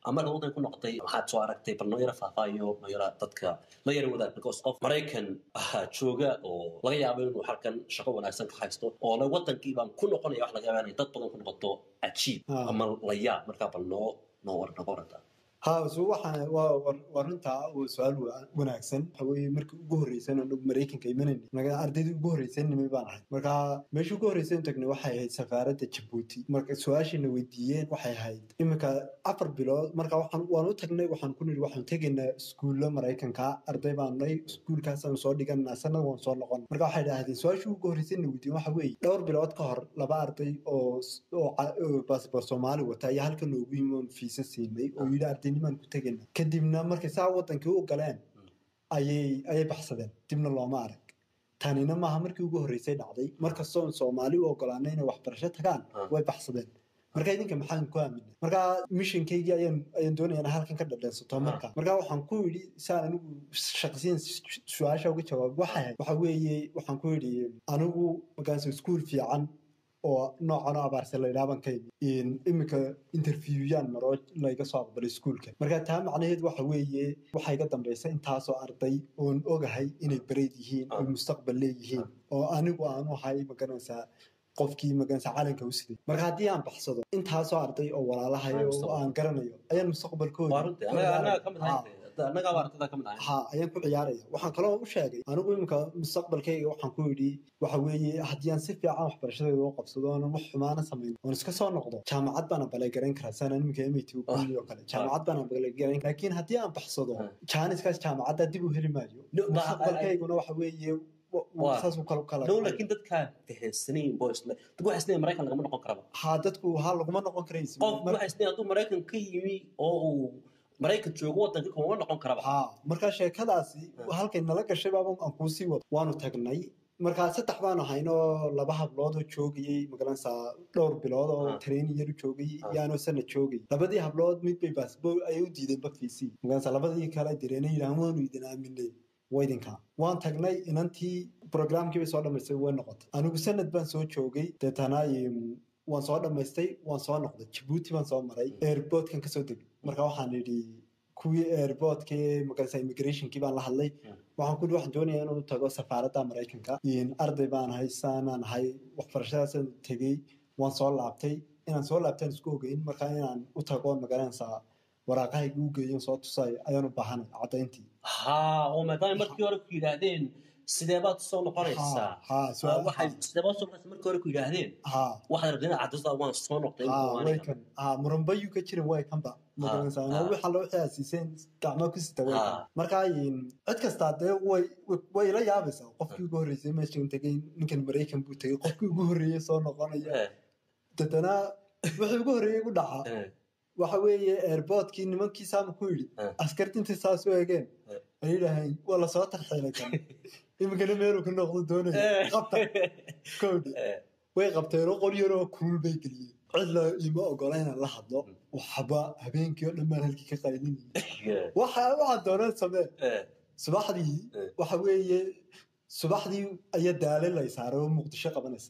ama markaad waddanka ku noqotay maxaad soo aragtay bal noo yara faahfaahiyo noo yara dadka la yara wadaag because qof maraykan ah, jooga oo laga yaabo inuu halkan shaqo wanaagsan ka haysto oo le wadankii baan ku noqonaya wax laga yaaba inay dad badan ku noqoto cajiib Ah. ama la yaab markaa bal noo noo war noga waranta ha so waxaa waa waa- waa runtaa waa su-aal wa- wanaagsan waxa weeye markii ugu horreysay anagu maraykanka imanayna naga ardaydii ugu horreysay nimay baan ahay marka meeshii ugu horreysay tagnay waxay ahayd safaaradda jabuuti marka su-aashiina weydiiyeen waxay ahayd iminka afar bilood marka waxaan waan u tagnay waxaan ku nidhi waxaan tegaynaa iskuulla maraykanka arday baan nahay iskuulkaasaan soo dhiganaa sanad waan soo noqon marka waxay idhaahdeen su-aashii ugu horreysay na weydiiyeen waxa weeye dhowr bilood ka hor laba arday oo s- oo ca- oo baasboor soomaali wata ayaa halkan noogu yimi oon fiisa siinay oo yidhi ardaynimaan ku tegayna kadibna markay saa wadankii u galeen ayay ayay baxsadeen dibna looma arag tanina maaha markii ugu horreysay dhacday markastoon soomaali u ogolaanay inay waxbarasho tagaan Ah. way baxsadeen marka idinka maxaan ku aamina marka missionkaygii ayaan ayaan doonaya inaan halkan ka dhadheensato marka marka waxaan ku yidhi saan anigu shaqsiyan su-aasha uga jawaab waxay ahayd waxa weeye waxaan ku yidhi anigu markaas iskuul fiican oo noocan oo abaarsa la yidhaha baan ka imi In iminka interviewyan maro layga soo aqbalay iskuulka marka taa macnaheed waxa weeye waxaa iga dambaysa intaasoo arday oon ogahay inay bareyd yihiin oo Ah. mustaqbal leeyihiin oo anigu aanu ahay magaranaysaa qofkii magaranaysaa calanka u siday marka haddii aan baxsado intaasoo arday oo walaalahay Ah, oo mustaqbal. aan garanayo ayaan mustaqbalkooda waa runtii anaga anaga ka mid Ha. ahayn anagaaba ardada ka mid ahayn ha ayaan ku ciyaaraya waxaan kaloo u sheegay anigu iminka mustaqbalkayga waxaan ku yidhi waxa weeye haddii aan si fiican waxbarashadeeda u qabsado oonan wax xumaana samayn oon iska soo noqdo jaamacad baan balagarayn karaa sanaan iminka mit oo kale jaamacad baan balagarayn laakiin haddii aan baxsado Ah. jaaniskaas jaamacadda dib u heli maayo No, but- mustaqbalkayguna waxa weeye wa- wa- Waa. saas u kala kala dhow laakiin dadkaan fahansanayn boys dad waxay isleeyihin maraykan lagama noqon karaba ha dadku ha laguma noqon karaysi qof waxay isleeyihin hadduu maraykan ka yimi oo uu maraykan joogo waddanka kuma noqon karaba ha marka sheekadaasi halkay nala gashay baaba aan kuu sii wado waanu tagnay markaa saddex baanu ahaynoo laba hablood oo joogayey magaranaysaa dhowr bilood oo Ah. training yar u joogayey Ah. iyo anoo sana joogay labadii hablood mid bay baasboor ayay u diideen bafiisii magaranaysaa labadii kale direena yidhahan waanu idin aaminay waa idinka waan tagnay inantii programkii bay soo dhamaystay way noqotay anigu sanad baan soo joogay deetana im, waan soo dhamaystay waan soo noqday jabuuti baan soo maray airportkan kasoo degay marka waxaan idhi kuwii airportka magarasa immigrationkii baan la hadlay waxaan ku yidhi waxaan doonayaa inuu tago safaaradda maraykanka In arday baan ahay saanaan ahay waxbarashadaasaan tegey waan soo laabtay inaan soo laabtaan isku ogeyn marka inaan u tago magaranaysaa waraaqahayga u geeyo soo tusay ayaan u baahanay caddayntii ha oo maadaama markii hore ku yidhaahdeen sidee baad soo noqonaysaa Ha, ha, su'aal- Ah, waxay sidee baad soo noqonaysaa markii hore ku yidhaahdeen ha waxaad rabteen inaad caddaysaa waan soo noqday ha waan way kan ha muranbayu ka jirin way kanba magaranaysaa ha. waxa loo xiyaasiiseen gacmo ku sita way Ha. kan marka in cid kastaa dee way way- way la yaabaysaa qofkii ugu horreysay meeshan tegay ninkan maraykan buu tegay qofkii ugu horreeyay soo noqonaya Eh, dadana wixii ugu horreeyay ugu dhaca eh, waxa weeye airportkii nimankii saama ku yidhi Eh. askarti intay saas u eegeen Eh. ay yidhaaheen waa lasoo tarxiilay kan iminkana meeluu ka noqdo doonaya eh. qabta kowdhi Eh, way qabteen oo qol yaroo kulul bay geliyeen cid la ima ogola inaan la hadlo waxba habeenkii oo dhan baan halkii ka qaylinayay eh, waxa waxaa doonaan samee eh, subaxdii Eh. waxa weeye subaxdii ayaa daale lay saaray oo muqdisho qabanaysa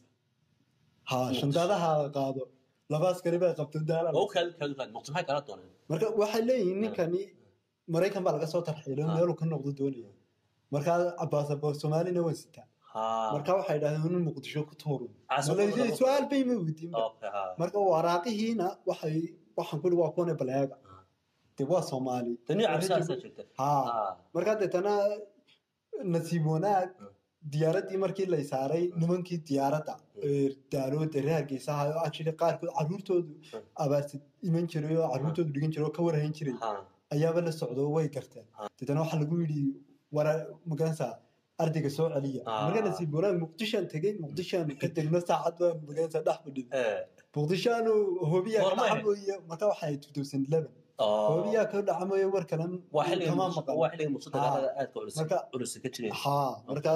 ha Muqdisho. shandaadaha la qaado laba askari bay qabto daala oo kaadi kaadi kaadi muqdisho maxay kala dooneen marka waxay leeyihiin ninkani maraykan baa laga soo tarxiilay oo Ah. meeluu ka noqdo doonaya markaa baasaboor soomaalina waa sitaa ha marka waxay dhahdeen inuu muqdisho ku tuuro Ah, soo Malaysia noqdo. su-aal bay ma weydiin okay ha marka waraaqihiina waxay waxaan kuli waa kuwane baleega Ah. dee waa soomaali tani cabsaasaa jirta ha ha markaa deetana nasiib wanaag Mm. diyaaraddii markii lay saaray nimankii diyaaradda ee daalooda reer hargeysa ahaa oo actually qaarkood caruurtoodu abaarsi iman jiray oo caruurtoodu dhigan jiray oo ka warhayn jiray ha ayaaba la socdo way garteen Ah. deetana waxaa lagu yidhi wara magaranaysaa ardayga soo celiya Ah. marka nasiib wanaag muqdishaan tegey muqdishaan ka degno saacad baan magaranaysaa dhex fadhida eh muqdishaanu hobiyaa ka Goorma ahayd? dhacamoye marka waxay 2011 oo hobiyaa ka dhacamoye war kale waa xilliga kama muqdisho maqan waa xilliga muqdisho dagaalada aadka culus Marka- culus ka jiray ha marka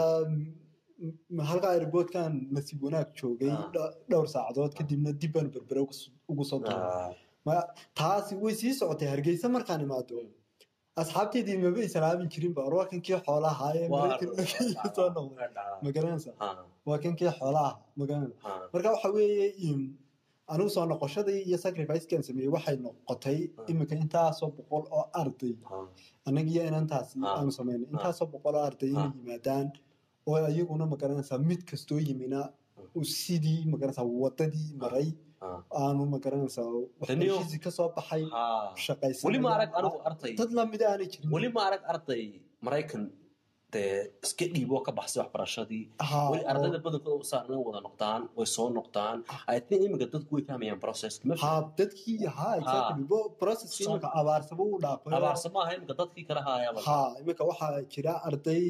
m- m- halka airportkan nasiib wanaag joogay Ah. dho- dhowr saacadood kadibna dib baan berbere ugu s- ugu soo daray Ah, Ma- taasi way sii socotay hargeysa markaan imaado asxaabteydii maba islaamin jirin ba waa kankii xoolaha ee waa maraykan markii soo noqday dhacdaa. ma garanaysa ha waa kankii xoolaha ma garanaysa ha marka waxa weeye im, anigu soo noqoshadii iyo sacrificekan sameeyey waxay noqotay Ah. iminka intaasoo boqol oo arday Ah, annagiyo inantaasi Ah. aanu sameynay intaasoo boqol oo arday inay Ah. yimaadaan oo ayaguna magaranaysaa mid kastoo yimina uu sidii magaranaysaa wadadii maray ah. aanu magaranaysaa Taniyo- waxbarashiisii kasoo baxay Ah. shaqaysan weli ma arag anigu arday dad lamida aanay jirin weli ma arag arday maraykan dee iska dhiiboo ka baxsay waxbarashadii Haa, weli oo- ardayda badankooda saarna wada noqdaan way soo noqdaan i think iminka dadku way fahmayaan processka ma haa dadkii haa exactly bo processkii So- iminka abaarsaba u dhaafay oo- abaarsa maaha iminka dadkii kala haayaba haa iminka waxaa jira arday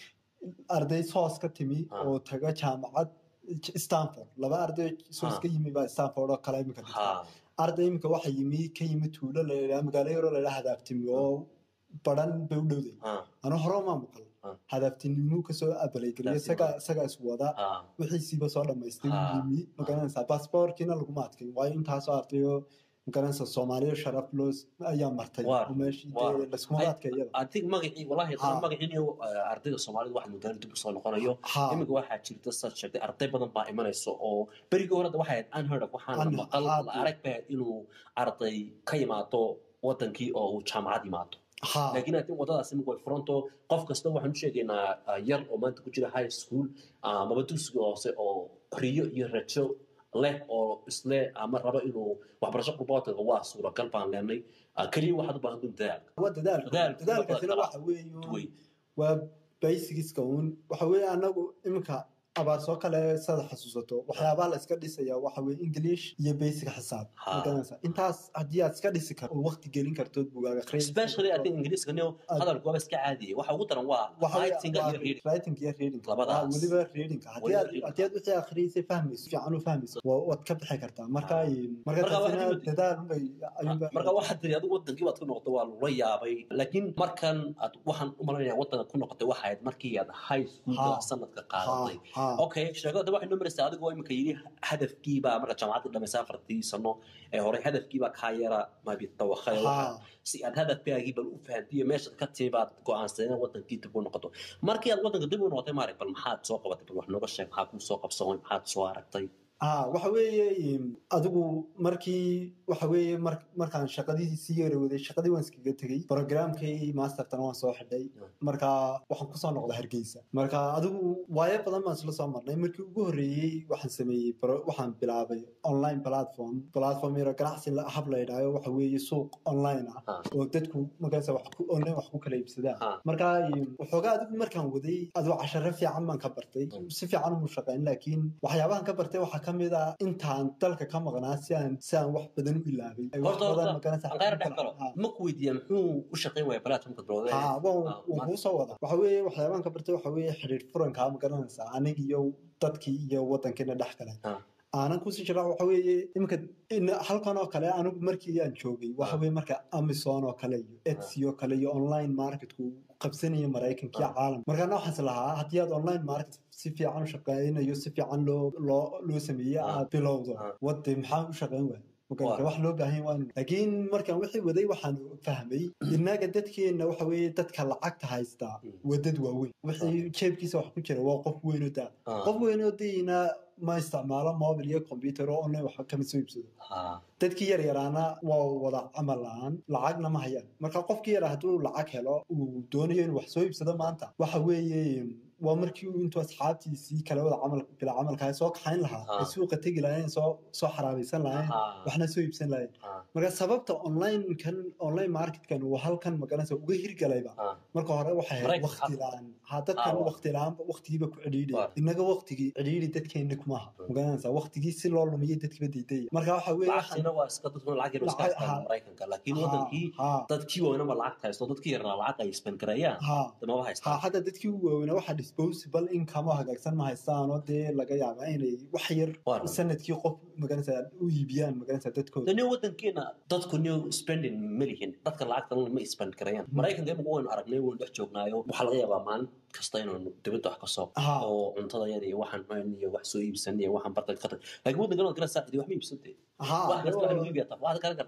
arday soos ka timi Ah. oo taga jaamacad stanford laba arday soos Ah. ka yimi baa stanford oo kale iminka dhigta ha arday iminka waxa yimi ka yimi tuulo layidhaha magaalo yaroo layidhaha hadaabtimi oo baran bay u dhowday ha anu hore maa maqal Ah. hadaabtinimuu kasoo abalageliyo Hadaabtinimo. isagaa isagaa is wada ha wixiisiiba soo dhamaystay Ah. wuu yimi magaranaysaa baasboorkiina laguma adkayn waayo intaasoo ardayoo magaranaysaa soomaaliya sharaf loo ayaa martay Waar, oo meeshii waar. dee laskuma Ay- adkayaba i think magacii wallahi Ha. magacii ardayda soomaalida waxa mudaan dib usoo noqonayo haa iminka waxaa jirta saad sheegtay arday badan baa imanayso oo berigii horeda waxay ahayd unheard of waxaan la Un- maqal haa, la arag ba inuu arday ka yimaado wadankii oo uu jaamacad yimaado haa laakiin atin wadadaas imika way furanto qof kasta waxaan u sheegaynaa ah, yar oo maanta ku jira high school amaba dugsiga hoose oo riyo iyo rajo leh oo isle ama rabo inuu waxbarasho qurboodkaga waa suuragal baan leenay Ah, keliya waxaad u baahan dun dadaal waa dadaalka Dadaalka dadaalkaasina dadaalka. waxa weeye Way. waa basigiska uun waxa weeye anagu iminka abaarsoo kale sada xasuusato waxyaabaha la iska dhisaya waxa weeye english iyo basic xisaab Ha. magaranaysaa intaas haddii aad iska dhisi karto oo waqti gelin kartood bugaaga especially I think ingiriiska niyo Aad- hadalku waaba iska caadiye waxa ugu daran waa writing iyo reading writing iyo reading Labadaas. Waa weliba readingka haddii Weliba aad reading. haddii aad wixii akhriyeysay fahmayso fiican u fahmayso waa- waad ka bixi kartaa marka Ah. marka Marka taasina waxaad imid- dadaal unbay ayuunba marka waxaad tiri adigu wadankii baad ku noqotay waa lagula yaabay laakiin markan aad waxaan u malanaya wadanka ku noqotay waxay ahayd markii aad high schoolka Ha. sanadka ha qaadatay ha okay sheekada waxay noo maraysaa adigoo imika yidhi hadafkiibaa marka jaamacadda dhamaysa afartii sano ee hore hadafkiibaa kaa yara mabi dawakhay ha si aad hadafkaagii bal u fahantiyo meeshaad ka timi baad go'aansaday inaad wadankii dib u noqoto markii aad wadanka dib u noqotay maarag bal maxaad soo qabatay bal wax nooga sheeg maxaa kuu soo qabsamay maxaad soo aragtay ah waxa weeye im, adigu markii waxa weeye mar- markaan shaqadii sii yarowday shaqadii waan iskaga tegey programkii mastertana waan soo xidhay marka waxaan kusoo noqday hargeysa marka adigu waayo badan baan isla soo marnay markii ugu horreeyey waxaan sameeyey pro- waxaan bilaabay online platform platform yaro ganacsi la- hab la yidhaaho waxa weeye suuq online ah Ah. oo dadku markaas wax ku online wax ku kala iibsadaan Ah. marka im, waxoogaa adigu markaan waday adigu casharo fiican baan ka bartay Mm. si fiican umu shaqayn laakiin waxyaabahan ka bartay waxaa ka mid ah intaan dalka ka maqnaa si aan si aan wax badan u ilaabay Ay wax horta badan horta magaranaysaa aan qayr ku dhex kala- galo ha. ma ku weydiiya muxuu u shaqayn waaya platformka bilowday ha waan Ah, waan ma- kuu soo wada waxa weeye waxyaabahan ka bartay waxa weeye xidhiir furankaa ma garanaysaa anig iyo dadkii iyo wadankiina dhex kale Ah. aanan kusii jira waxa weeye iminka in- halkan oo kale anigu markii aan joogay waxa Ah. weeye marka amazon oo kale iyo etsy oo kale iyo online marketku qabsanaya maraykanka iyo Ah. caalam markaana waxaas lahaa haddii aad online market si fiican u shaqeynayo si fiican loo loo loo sameeye Ah. aad bilowdo Ah. wade maxaa u shaqeyn waay Waa. wax loo baahan waa laakiin markaan wixii waday waxaan fahmay innaga dadkeenna waxa weeye dadka lacagta haystaa Mm. waa dad waaweyn wixii jeebkiisa wax ku jira waa qof weyn oo daa Ah. qof weyn oo dayna ma isticmaalo mobil iyo computer oo online wax kama soo iibsado Ah. dadkii yaryaraana waa wada camal la-aan lacagna ma hayaan marka qofkii yara hadduu lacag helo uu doonayo inuu wax soo iibsado maanta waxa weeye waa markii uu intuu asxaabtiisii kale wada camal bila camalkaa soo kaxayn lahaa Ah. ay suuqa tegi lahayn soo soo xaraabaysan lahayn Ah. waxna soo iibsan lahayn Ah. marka sababta onlinekan online marketkan uu halkan magaranaysa uga hirgalayba Ah. marka hore waxay ahayd Maraykan- waqti la-aan ha dadkan Ah, wa- waqti la-aanba waqtigiiba ku cidhiidhay Waa. innaga waqtigii cidhiidhi dadkeenna kumaha magaranaysa waqtigii si loo lumiyay dadkiba diidaya marka waxa weeye waxaan- lacagtiina waa iska dadkuna lacag yar oo iska Lacag- haystaan ha. maraykanka laakiin Ha, wadankii ha, dadkii waaweynaba lacag haysto dadkii yarna lacag ay isban gareeyaan ha. maba ha haystaan hadda dadkii u waaweynaa waxa disposable income oo hagaagsan ma haystaan oo dee laga yaabaa inay wax yar Waa. sanadkii qof magaranaysa u iibiyaan magaranaysa dadkooda dani wadankeena dadku new spending ma lihin dadka lacagta ma isban gareeyaan maraykanka imika waynu aragnay waynu dhex joognaayo waxaa laga yaabaa maalin kasta inaanu dibadda wax ka soo Ha. oo cuntada yada iyo waxaan mayn iyo wax soo iibsan iyo waxaan bartay ka tag laakiin wadankan waad garanaysaa idi wax ma iibsantay ha wax kasta waxa lagu iibiyaa taf waxaad garan kartaa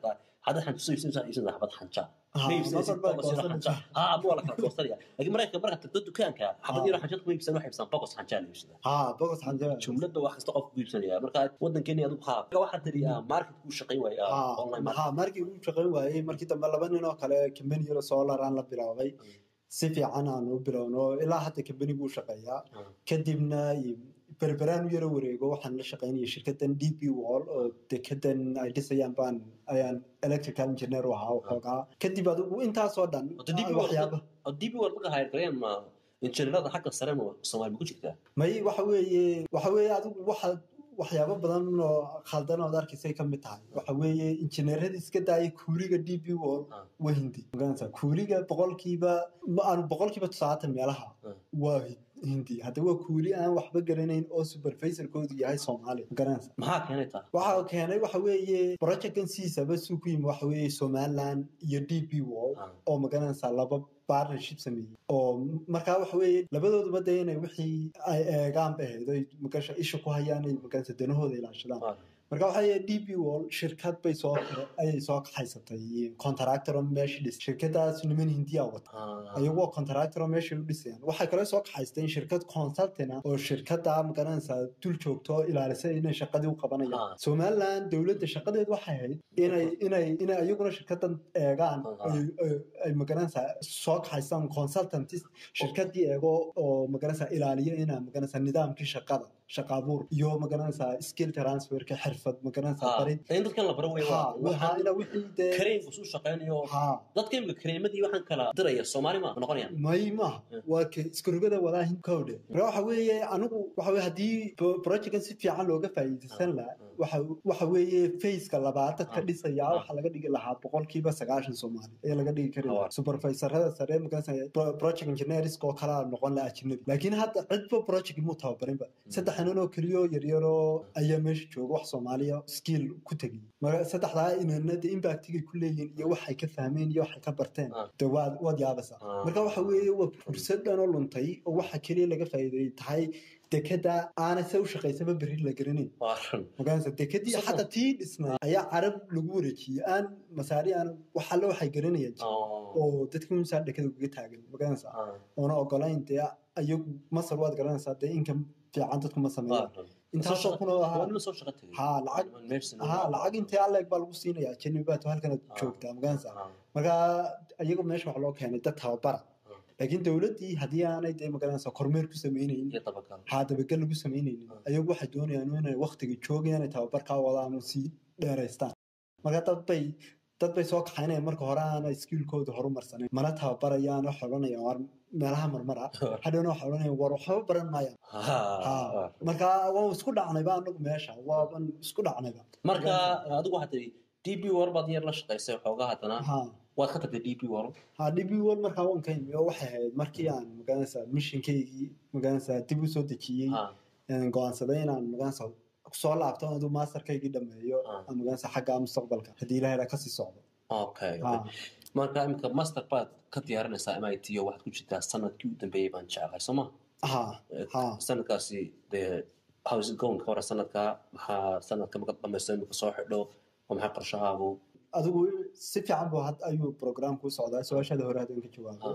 hadda xanjo soo iibsanaysaa iibsanaysaa xabad xanja Ha, ma iibsanaysid marba bogos yaro xanja goosanaysaa. ha ama waa la kala goosanaya laakiin maraykanka markaad tagto dukaanka xabad yaro xanjad kuma iibsan waxay iibsadaan bogos xanjaa la iibsadaa ha bogos xanja jumladda wax kasta qofku iibsanaya marka wadankeeni adigu ha waxaa tiri marketkuu shaqayn waaya online market ha markii uu shaqayn waayey markii dambe laba nin oo kale kambani yaro solar aan la bilaabay si fiican aan u bilowno ilaa hadda kambanigu u shaqeeyaa Mm. kadibna berberaan u yaro wareego waxaan la shaqaynaya shirkadan d p wall oo dekedan ay dhisayaan baan ayaan electrical engineer u ahaa waxoogaa kadib adigu intaasoo dhan Wada DP World- waxyaaba oo db world marka hayr gareyn ma injineerada xagga sare ma soomaali ma ku jirtaa may waxa weeye waxa weeye adigu waxa waxyaabo badan oo khaldan ood arkaysay ka mid tahay waxa weeye injineeradii iska daayay kuuliga d p wall Ah. waa hindi magaranaysaa kuuliga boqolkiiba ma aan boqolkiiba todobaatan meelaha Ah. waa hindi hadda waa kuuli aan waxba garanayn oo supervisorkoodu yahay soomaali magaranaysaa maxaa keenay taa waxa keenay waxa weeye projectkan siisaba suu ku yimi waxa weeye somaliland iyo d p wall Ah. oo magaranaysaa laba partnership sameeyey oo markaa waxa weeye labadooduba dee inay wixii ay eegaan ba ahayd oy magasha isha ku hayaan ay maganaysa danahooda ilaashadaan Ah. marka waxa weeye d p wall shirkad bay soo ayay soo kaxaysatay contractor oo meesha dhis shirkadaas niman hindiya wata Ah. ayagoo contractor oo meesha u dhisayaan waxay kale soo kaxaysteen shirkad consultant ah oo shirkada magaranaysaa dul joogto oo ilaalisa inay shaqadii u qabanayaan Ah. somaliland dowladda shaqadeed waxay ahayd inay inay inay ayaguna shirkadan eegaan Ah. ay- ay- ay magaranaysaa soo kaxaystaan consultantis shirkadii eego oo magaranaysaa ilaaliyo inaa magaranaysaa nidaamkii shaqada shaqa abuur iyo magaranaysaa skill transferka xirfad magaranaysaa Ah. barid in dadkan la baro wey ha waxa ina wixii dee kareemku suu shaqaynayo ha dadka imika kareemadii waxaan kala diraya soomaali ma noqonayaan may maaha Mm. waa ka iskurugada walaahin kowdhe marka waxa weeye anigu waxa weye haddii pro- projectkan si fiican looga faa'iidaysan lahaa Mm. waxa waxa weeye faceka labaad dadka Mm. dhisaya Mm. waxaa laga dhigi lahaa boqolkiiba sagaashan soomaali ayaa laga dhigi kari Awar. lahaa supervisorada sare markaas pro- project engineerska oo kalaa noqon lahaa ajnabi laakiin hadda cidba project muu tababarinba saddex nin oo keliyo yaryaroo ayaa meesha jooga wax soomaaliya skill ku tegay marka saddexdaa inanada impactigay ku leeyihiin iyo waxay ka fahmeen iyo waxay ka barteen Ah. de waad waad yaabaysaa Ah. marka waxa weeye waa fursad dhan oo luntay oo waxa keliya laga faa'iideeyey tahay dekada aanay se u shaqaysaba berri la garanayn waa run magaranaysa dekadii Sax xataa tii dhisnay ayaa carab lagu wareejiyey aan masaari aan wax alle waxay garanayaan jirin. Oh. oo dadka misaa dekada ugaga taagan magaranaysa Ah. oona ogolayn dee ayagu masar waad garanaysaa dee inka fiican dadku ma Waa sameeyaan run. intaasoo kun oo waa ahaa nima soo shaqo tegay ha lacag Niman meesha ha lacag intee alleeg baa lagu siinayaa janibaad halkanaad Ah. joogtaa magaranaysa Ah. marka iyagu meesha waxa loo keenay dad tababara Ah. laakiin dowladdii haddii aanay dee magaranaysa kormeer ku sameynaynin iyo dabagal haa dabagal lagu sameynaynin Ah. ayagu waxay doonayaan inay waktiga joogayaan ay tababarkaa wadaan oo sii dheeraystaan marka dad bay dad bay soo kaxaynayaan marka hore aanay skillkooda horumarsaneyn mana tababarayaan wax odhanayaan war meelaha marmara hadhowna wax odhanayaan war waxba baran maayaan Ha. ha marka waa isku dhacnayba anagu meesha waaban isku dhacnayba marka adigu waxaad tiri db war baad yar la shaqaysay xoogaa haddana ha waad ka tagtay db war ha dhibi wal markaa waan ka imi oo waxay ahayd markii aan magaranaysaa mishinkaygii magaranaysaa dib u soo dejiyey Ha. aan go'aansaday inaan magaranaysaa soo laabto aduu masterkaygii dhameeyo Ah. aan magaranaysaa xagga mustaqbalka haddii ilahay dhaa kasii socdo okay ha marka imika master baad ka diyaarinaysaa mit o waxaad ku jirtaa sanadkii u dambeeyey baan jeclahay soo ma ha ha sanadkaasi dee house going ka hore sanadka maxaa sanadka marka dhamaysto imika soo xidho oo maxaa qorshahaagu adigu si fiican buu had ayuu programku u socdaa su-aashada hore haddaan ka jawaabo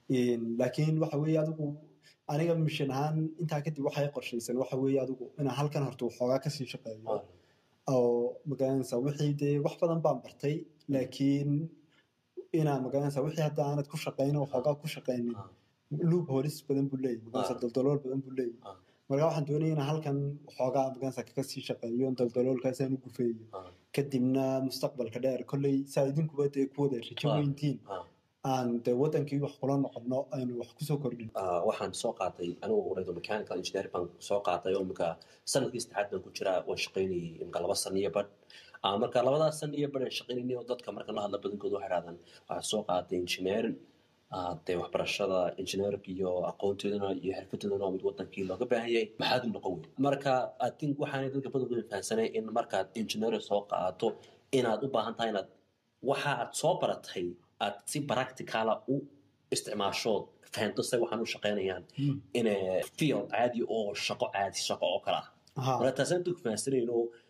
laakiin waxa weeye adigu aniga mishin ahaan intaa kadib waxay qorshaysan waxa weeye adigu inaan halkan horta waxoogaa kasii shaqeeyo oo magaranaysaa wixii dee wax badan baan bartay laakiin inaa magaranaysaa wixii hadda aanad ku shaqaynin waxoogaa ku shaqaynin loop holis badan buu leeyahy magaranaysaa daldalool badan buu leeyahy Ah. marka waxaan doonaya inaan halkan waxoogaa magaranaysaa kaga sii shaqeeyo daldaloolkaasaan u gufeeyo kadibna mustaqbalka dheer kolley saa idinkuba dee ku wada rajo Ah. weyntiin aan dee wadankii wax kula noqono aynu wax kusoo kordhin waxaan soo qaatay anigu radio mechanical engineer baan soo qaatay oo imika sanadkii saddexaad baan ku jiraa waan shaqaynayay imika laba san iyo badh Ah, marka labadaas san iyo badh aan shaqaynayay oo dadka marka la hadla badankooda waxay dhahdaan waxaad soo qaaday engineering Ah, dee waxbarashada engineerka iyo aqoonteedana iyo xirfadeedana waa mid wadankii looga baahan yahay maxaad u noqon weyn marka i think waxaanay dadka badankooda fahansanay in markaad engineer soo qaato inaad u baahan tahay inaad waxa aad soo baratay aad si practicala u isticmaashood fahanto say waxaan u shaqaynayaan in field caadi oo shaqo caadi shaqo oo kale ah ha marka taasaan dadku fahansanayno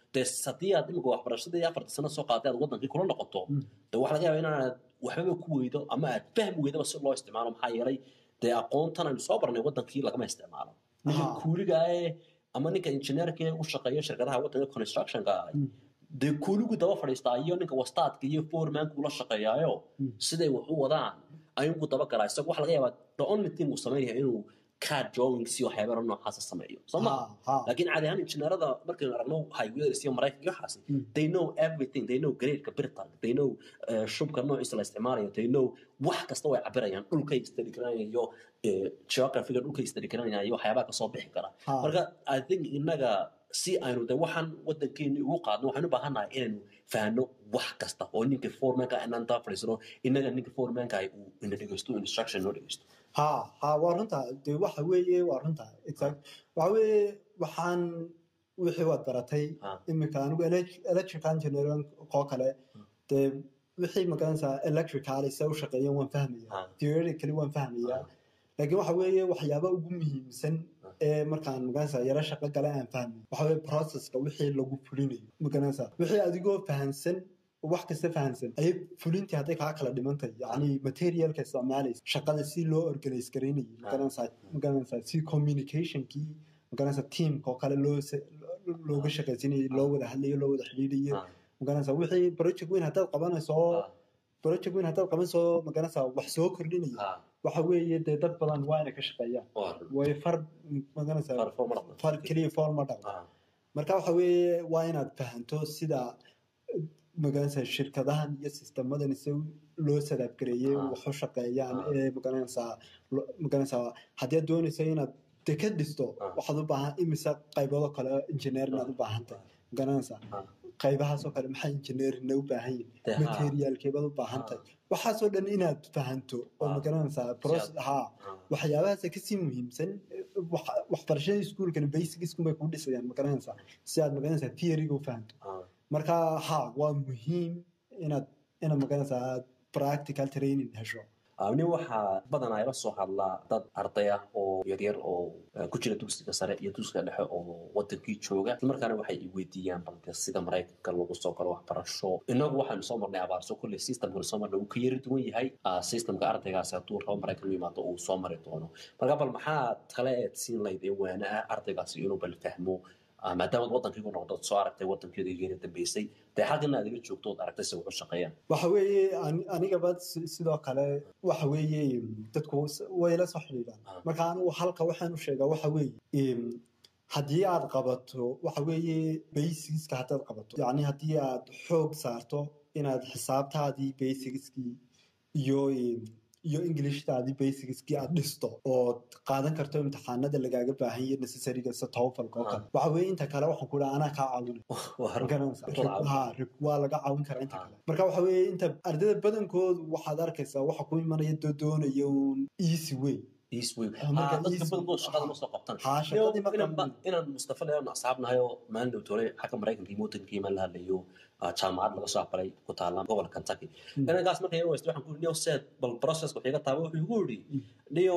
dee haddii aad imika waxbarashadii afarta sano soo qaaday aad wadankii kula noqoto de waxa laga yaaba inaanad waxbaba ku weydo ama aad fahmi weydaba si loo isticmaalo maxaa yeelay dee aqoontan aynu soo barnay wadankii lagama isticmaalo ninka Aha. kuuliga ee ama ninka injineerka ee u shaqeeya shirkadaha wadanka constructionka ah Mm. dee kuuligu daba fadhiistaa iyo ninka wastaadka iyo foremanka ula shaqeeyaayo Mm. siday wax u wadaan ayugu daba galaa isagu waxa laga yaabaa the only thing uu sameynaya inuu card drawings iyo waxyaabara noocaasa sameeyo soo ma Ha, ha. laakiin caadi ahaan injineerada markaynu aragno highways iyo maraykanka iyo waxaasi Mm. they know everything they know gradeeka birta they know eh, shubka noociisa la isticmaalayo they know wax kasta way cabirayaan dhulkay study garanayaan iyo eh, geographiga dhulkay study garanayaan iyo waxyaabaha kasoo bixi kara Ha. marka i think innaga si aynu de waxaan wadankeeni ugu qaadno waxaan u baahannahay inaynu fahanno wax kasta oo ninka foremanka inaan taa fadhiisano innaga ninka foremanka uu ina dhegeysto instruction noo dhegeysto ha ha waa runta de waxa weeye waa runta exact waxa weeye waxaan wixii waad baratay Ha. imika anigu elec- electrical engineering oo kale dee wixii magaranaysaa electrical se u shaqeeyeen waan fahmaya Ha. theoretically waan fahmaya laakiin waxa weeye waxyaaba ugu muhiimsan Ha. ee markaan magaranaysaa yaro shaqo gale aan fahmay waxa weeye processka wixii lagu fulinayo magaranaysaa wixii adigoo fahansan wax kasta fahansan ayay fulintii hadday kaa kala dhimantay yacni materialka isticmaalaysa shaqada si loo organize garaynayo magaranaysaa magaranaysaa si communicationkii magaranaysaa teamka oo kale loo se- lo- looga shaqaysinayay loo wada hadlayo loo wada xidhiidhayo Ah, magaranaysaa wixii project weyn haddaad qabanayso ah, project weyn haddaad qabanayso magaranaysaa wax soo kordhinaya ah, waxa weeye dee dad badan waa inay ka shaqeeyaan waa run. way far magaranaysaa Far- far ma dhaqmo. far keliya fool ma dhaqmo Ah, marka waxa weeye waa inaad fahanto sida magaranaysaa shirkadahan iyo sistemadan si loo sadaabgareeyey Ah. wax u shaqeeyaan Ah. ee magaranaysaa lo- magaranaysaa haddii aad doonayso inaad dekad dhisto Ah. waxaad u baahan imise qaybado kale engineer inaad u baahan tahay magaranaysaa ah, qaybahaasoo kale maxay engineerina u baahan yihin Dee, ha. materialkeebaad u baahan tahay waxaasoo dhan inaad fahanto oo Ah. magaranaysaa proce- ha ah, waxyaabahaas kasii muhiimsan wax- waxbarashada iskuulkana basicsku bay kuu dhisayaan magaranaysaa si aad magaranaysaa theoryga u fahanto ah. marka ha waa muhiim inaad inaad magaranaysaa aad practical training hesho nin waxaa badanaa ila soo hadlaa dad arday ah oo yaryar oo eh, ku jira dugsiga sare iyo dugsiga dhexe oo wadankii jooga islamarkaana waxay i weydiiyaan balde sida maraykanka lagu soo galo waxbarasho inagu waxaanu soo marnay abaarso kolley systemkanu soo marnay uu ka yari duwan yahay ah, systemka ardaygaasi hadduu rabo maraykan u yimaado uu soo mari doono marka bal maxaa kale eed siin layd ee waana ah ardaygaasi inuu bal fahmo ah, maadaama wadankii ku noqdo soo aragtay wadankeeda geena dambeysay dee xaggana aad ila joogto ood aragtay se wuxu shaqeeyaan waxa weeye ani- anigaba si- sidoo kale waxa weeye dadku s- way la soo xidhiidhaan Ah. marka anigu halka waxaan u sheegaa waxa weeye em, haddii aad qabato waxa weeye basicska haddaad qabato yacni haddii aad xoog saarto inaad xisaabtaadii basicskii iyo em, iyo englishtaadii basicskii aad dhisto ood qaadan karto imtixaanada lagaaga baahan yahay necessaryga sida towfalka oo kale waxa weeye inta kale waxaan ku dhaha anaa kaa caawinay Waa run. garanaysaa. Intood caawin. Ha, rib- waa laga caawin karaa inta Ah. kale marka waxa weeye inta ardayda badankoodu waxaad arkaysaa waxa ku imanaya doo doonaya un easy way East Wing. Ah, marka Ah, dadka East- badankood shaqada ma soo qabtaan ha shaqadii ma inaan qaban ba- inaan mustafa leeyahay asxaabnahay oo maalin dhow tole xagga maraykanka iyo wadankii maan la hadlayo ah, jaamacad laga soo aqbalay ku taala gobolka kentucky Mm. inankaas markay weysta waxaan ku niyo seed bal processka waxiga taaba wuxuu igu yidhi Mm. niyo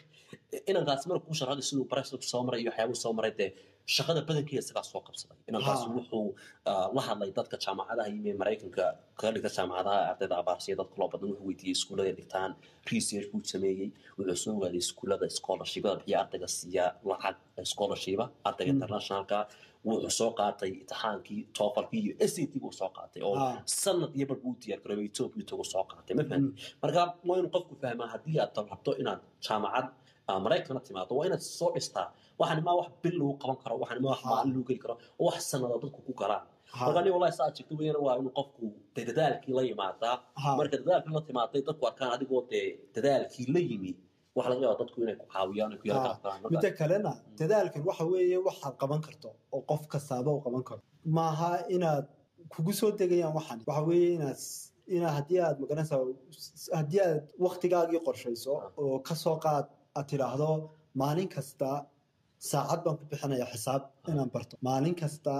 inankaas marka kuu sharaxday siduu process soo maray iyo waxyaabuu soo maray dee shaqada badankeeda isagaa soo qabsaday inankaas Ha. wuxuu ah, la hadlay dadka jaamacadaha iyo maraykanka kaga dhigta jaamacadaha ardayda abaarsiya dadka loo badan wuxuu weydiiyey iskuullada dhigtaan research buu sameeyey wuxuu soo ogaaday iskuullada scholarshipada bixiya ardayga siiya lacag scholarship ardayga Mm. internationalka wuxuu soo qaatay imtixaankii toofalkii iyo s a t buu soo qaatay oo Ah. sanad iyo bar buu diyaar garoobay ethiopia tagu soo qaatay ma fahamtay marka waa inuu qofku fahmaa haddii aad rabto inaad jaamacad ah, maraykana timaado waa inaad soo dhistaa waxaan ma wax bil lagu qaban karo waxaan ma wax Ha. maalin lagu geli karo oo wax sanada dadku ku galaan Ha. marka aniga wallahi saa jirta weyana waa inuu qofku dee dadaalkii la yimaadaa Ha. marka dadaalkii la timaaday dadku arkaan adigoo dee dadaalkii la yimi waxa laga yaaba dadku inay ku caawiyaan ay ku yara Ha. garab galaan midda kalena dadaalkan waxa weeye waxaad qaban karto oo qof kastaaba uu qaban karo maaha inaad kugu soo degayaan waxan waxa weeye inaad s- inaad haddii aad magaranaysaa s- haddii aad waktigaagii qorshayso oo kasoo qaad aad tidhaahdo maalin kasta saacad baan ku bixinayaa xisaab inaan barto maalin kasta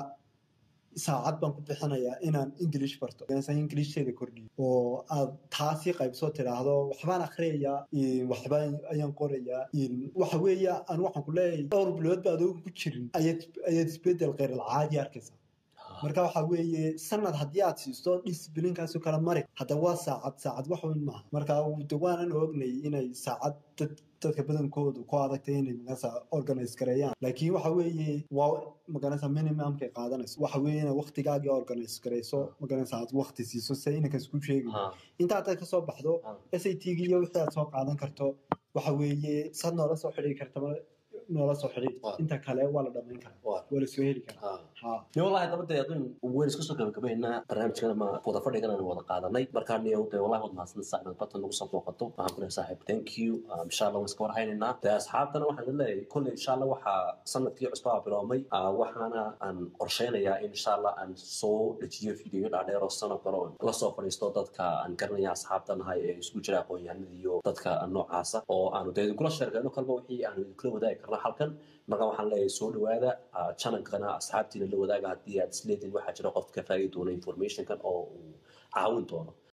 saacad baan ku bixinayaa inaan english barto englishkeeda kordhiyo oo aad taasi qaybsoo tidhaahdo waxbaan akhriyayaa in waxbaan ayaan qorayaa in waxa weeye aan waxaan ku leeyahay dhowr bilood ba adoon ku jirin ayaad ayaad isbedel kheyr alcaadi arkaysaa marka waxa weeye sanad haddii aad siisto disciplinkaasoo kale mari hadda waa saacad saacad wax weyn maaha marka de waanan ognay inay saacad dad dadka badankoodu ku adagtay inay maganasa organize gareeyaan laakiin waxa weeye waa maganasa minimumkay qaadanayso waxa weeye inay waktigaagii organize gareyso maganasa aad wakti siiso se inankas ku sheegi Ha, inta haddaad kasoo baxdo ha. s a t gi iyo wixii aad soo qaadan karto waxa weeye saad noola soo xidhiiri karta noola soo xidhiir Waa. inta kale waa la dhamayn karaa Waa. waa la soo heli karaa Ha. ha dee wallahi daba dee adun weyn isku soo gabagabaynaa barnaamijkan ama wada fadhigan aan wada qaadanay markaa niyow dee wallahi wad mahadsan saaxib batan nagu soo booqato waxaan ku leeyahay saaxib thank you Um, insha allah waan iska warhaynaynaa dee asxaabtana waxaan idin leeyahay kolley insha allah waxaa sanadkii cusbaa biloomay Ah, waxaana aan qorsheynayaa in insha allah aan soo dejiyo video dhaadheer oo sano kale oo la soo fadhiisto dadka aan garanaya asxaabta nahay ee isugu jira aqoon-yahanada iyo dadka noocaasa oo aanu dee idinkula sheergayno kalba wixii aanu idinkula wadaagi karna halkan marka waxaan leeyahay soo dhawaada ah, channelkana asxaabtiina la wadaaga haddii aad isleediin waxaa jira qof ka faagi doona informationkan oo uu caawin doono